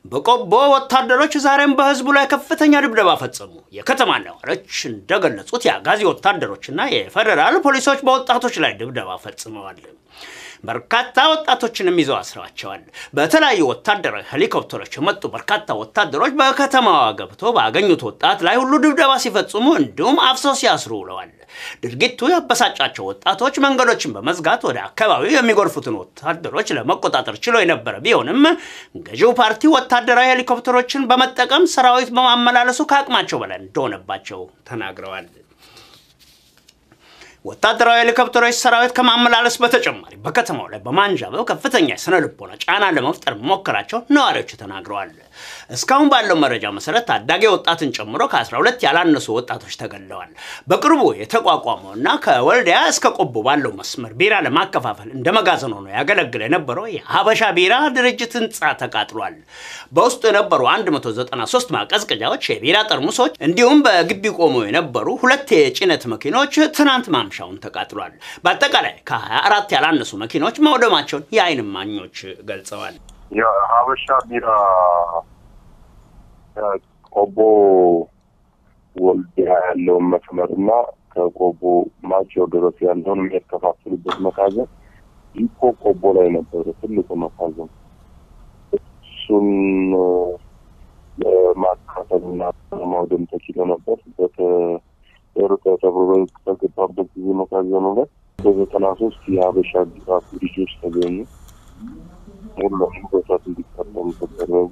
በቆቦ ወታደሮች ዛሬም በህዝቡ ላይ ከፍተኛ ድብደባ ፈጸሙ። የከተማ ነዋሪዎች እንደገለጹት የአጋዚ ወታደሮችና የፌዴራል ፖሊሶች በወጣቶች ላይ ድብደባ ፈጽመዋል። በርካታ ወጣቶችንም ይዘው አስረዋቸዋል። በተለያዩ ወታደራዊ ሄሊኮፕተሮች የመጡ በርካታ ወታደሮች በከተማዋ ገብቶ ባገኙት ወጣት ላይ ሁሉ ድብደባ ሲፈጽሙ እንዲሁም አፍሰው ሲያስሩ ውለዋል። ድርጊቱ ያበሳጫቸው ወጣቶች መንገዶችን በመዝጋት ወደ አካባቢው የሚጎርፉትን ወታደሮች ለመቆጣጠር ችሎ የነበረ ቢሆንም ገዢው ፓርቲ ወታደራዊ ሄሊኮፕተሮችን በመጠቀም ሰራዊት በማመላለሱ ከአቅማቸው በላይ እንደሆነባቸው ተናግረዋል። ወታደራዊ ሄሊኮፕተሮች ሰራዊት ከማመላለስ በተጨማሪ በከተማው ላይ በማንዣበብ ከፍተኛ የስነ ልቦና ጫና ለመፍጠር መሞከራቸው ነዋሪዎች ተናግረዋል። እስካሁን ባለው መረጃ መሰረት ታዳጊ ወጣትን ጨምሮ ከ12 ያላነሱ ወጣቶች ተገድለዋል። በቅርቡ የተቋቋመው እና ከወልዲያ እስከ ቆቦ ባለው መስመር ቢራ ለማከፋፈል እንደ መጋዘን ሆኖ ያገለግል የነበረው የሀበሻ ቢራ ድርጅት ህንፃ ተቃጥሏል። በውስጡ የነበሩ 193 ማቀዝቀዣዎች፣ የቢራ ጠርሙሶች እንዲሁም በግቢ ቆመው የነበሩ ሁለት የጭነት መኪኖች ትናንት ማምሻውን ተቃጥሏል። በአጠቃላይ ከ24 ያላነሱ መኪኖች መውደማቸውን የዓይን እማኞች ገልጸዋል። የሀበሻ ቢራ ቆቦ ወልዲያ ያለውን መስመር እና ከቆቦ ማቸው ድረስ ያለውን የሚያከፋፍሉበት መጋዘን ኢኮ ቆቦ ላይ ነበረ ትልቁ መጋዘን። እሱን ለማካፈልና ለማውደም ተችሎ ነበር። በተሩ ተብሎ በገባበት ጊዜ መጋዘኑ ላይ በዘጠና ሶስት የሀበሻ ቢራ ልጆች ተገኙ። ሁሉም በሳት እንዲቃጠሉ ተደረጉ።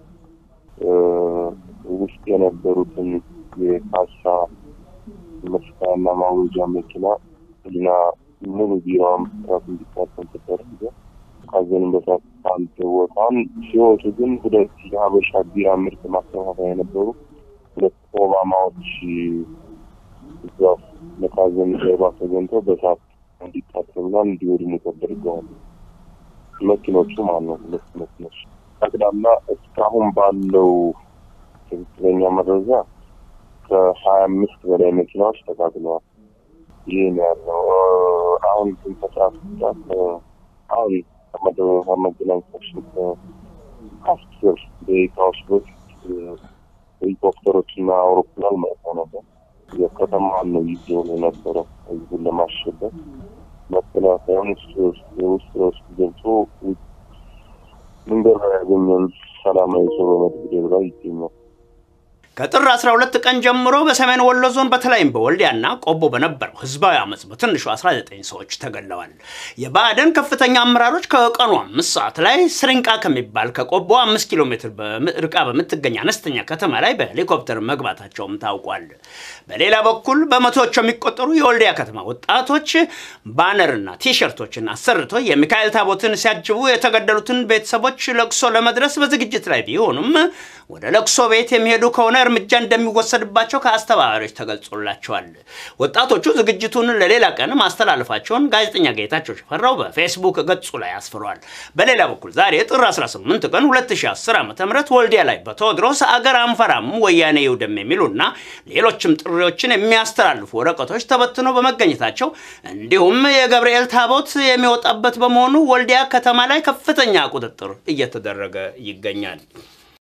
ውስጥ የነበሩትን የካሳ መስሪያና ማወጃ መኪና እና ሙሉ ቢራውን በሳት እንዲቃጠል ተደረገ። ካዘንን በሳት አንድ ቦታን ሲወጡ ግን ሁለት የሀበሻ ቢራ ምርት ማከፋፈያ የነበሩ ሁለት ኦባማዎች እዛ መካዘን ጀርባ ተገኝተው በሳት እንዲቃጠሉና እንዲወድሙ ተደርገዋል። መኪኖቹ ማለት ነው። ሁለት መኪኖች ጠቅላላ እስካሁን ባለው ትክክለኛ መረጃ ከሀያ አምስት በላይ መኪናዎች ተቃጥለዋል። ይህ ነው ያለው። አሁን ግን ከሰዓት ሰዓት አሁን ከመገናኛዎች ከአስር ደቂቃዎች በፊት ሄሊኮፕተሮች እና አውሮፕላን መጥተው ነበር። የከተማዋን ነው ይዘው የነበረው ህዝቡን ለማሸበር መከላከያውን ውስጥ ውስጥ ውስጥ ገብቶ መንገድ ላይ ያገኘን ሰላማዊ ሰው በመደብደብ ላይ ይገኛል። ከጥር 12 ቀን ጀምሮ በሰሜን ወሎ ዞን በተለይም በወልዲያና ቆቦ በነበረው ህዝባዊ አመፅ በትንሹ 19 ሰዎች ተገለዋል። የብአዴን ከፍተኛ አመራሮች ከቀኑ አምስት ሰዓት ላይ ስሪንቃ ከሚባል ከቆቦ አምስት ኪሎ ሜትር ርቃ በምትገኝ አነስተኛ ከተማ ላይ በሄሊኮፕተር መግባታቸውም ታውቋል። በሌላ በኩል በመቶዎች የሚቆጠሩ የወልዲያ ከተማ ወጣቶች ባነርና ቲሸርቶችን አሰርቶ የሚካኤል ታቦትን ሲያጅቡ የተገደሉትን ቤተሰቦች ለቅሶ ለመድረስ በዝግጅት ላይ ቢሆኑም ወደ ለቅሶ ቤት የሚሄዱ ከሆነ እርምጃ እንደሚወሰድባቸው ከአስተባባሪዎች ተገልጾላቸዋል። ወጣቶቹ ዝግጅቱን ለሌላ ቀን ማስተላለፋቸውን ጋዜጠኛ ጌታቸው ሽፈራው በፌስቡክ ገጹ ላይ አስፍሯል። በሌላ በኩል ዛሬ ጥር 18 ቀን 2010 ዓ ም ወልዲያ ላይ በቴዎድሮስ አገር አንፈራም ወያኔ ይውደም የሚሉና ሌሎችም ጥሪዎችን የሚያስተላልፉ ወረቀቶች ተበትነው በመገኘታቸው እንዲሁም የገብርኤል ታቦት የሚወጣበት በመሆኑ ወልዲያ ከተማ ላይ ከፍተኛ ቁጥጥር እየተደረገ ይገኛል።